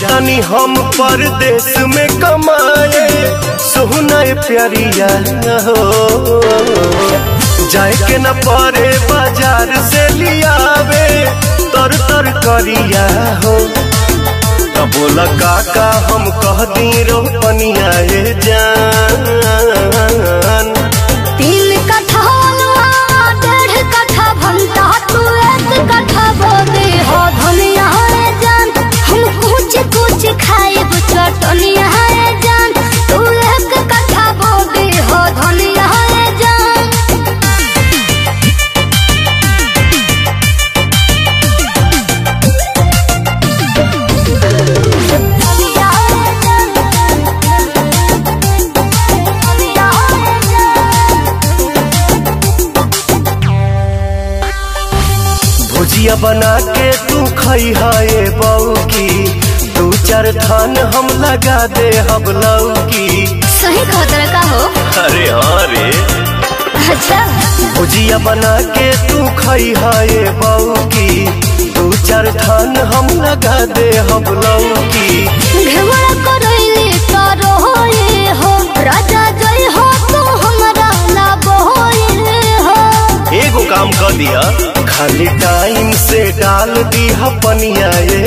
जातानी हम परदेश में कमाए सोहना प्यारिया हो जाए के न परे बाजार से लियावे तर तर करिया हो तब बोला काका हम कह दी रोपनिया ए जान तीन कट्ठा अलुआ डेढ़ कट्ठा भंटा तू एक कट्ठा बोदे हो धनिया है जान हम कुछ कुछ खाए चटनिया है जान तू एक कट्ठा बोदे हो धनिया है जान धनिया है जान धनिया है जान भुजिया बना के तू खई है बऊ की दू चार थान हम लगा दे हम लौकी सही खतरा का हो अरे हाँ रे अच्छा भुजिया बना के तू खई है बऊ की दू चार थान हम लगा दे हम लौकी घेवड़ा करैली तारो होए हो राजा जय हो तू हमरा ना बोए हो एगो काम कर दिया खाली टाइम से डाल दी पनिया ये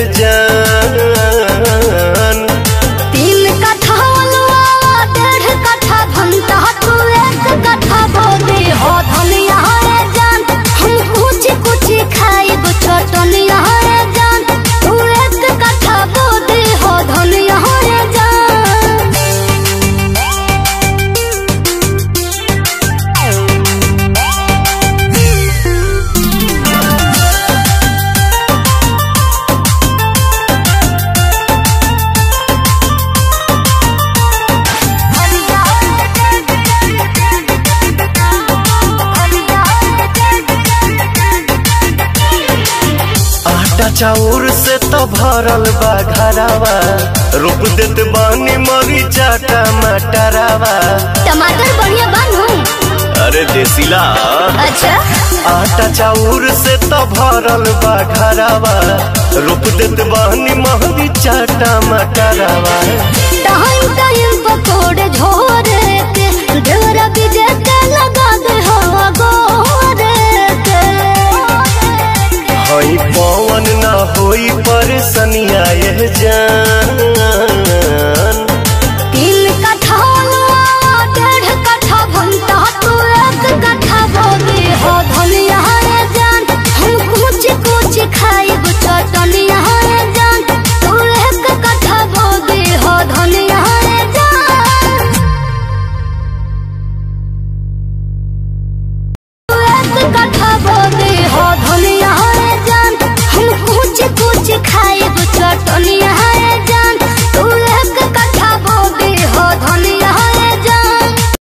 जान तीन कट्ठा अलुआ डेढ़ कट्ठा भंटा तू एक कट्ठा बोदे हो धनिया है जान हम कुछ कुछ खाए चटनिया है जान तू एक कट्ठा बोदे हो धनिया है जान आटा चाउर से तो भरल बा घरावा रोप देत बानी मरीचा टमाटरावा टमाटर बढ़िया बनू अरे देसीला अच्छा आटा चाउर से तो भरल बा घरावा रोप देत बानी मरीचा टमाटरावा टाइम टाइम पकोड़े झोरे के ढेरा बीजे के लगा दे हवा गोरे के हई पवन ना होई परेशानिया ये जान तीन कट्ठा अलुआ डेढ़ कट्ठा भंटा तू एक कट्ठा बोदे हो धनिया है जान हम कुछ कुछ खाए चटनिया है जान तू एक कट्ठा बोदे हो धनिया है जान तू एक कट्ठा बोदे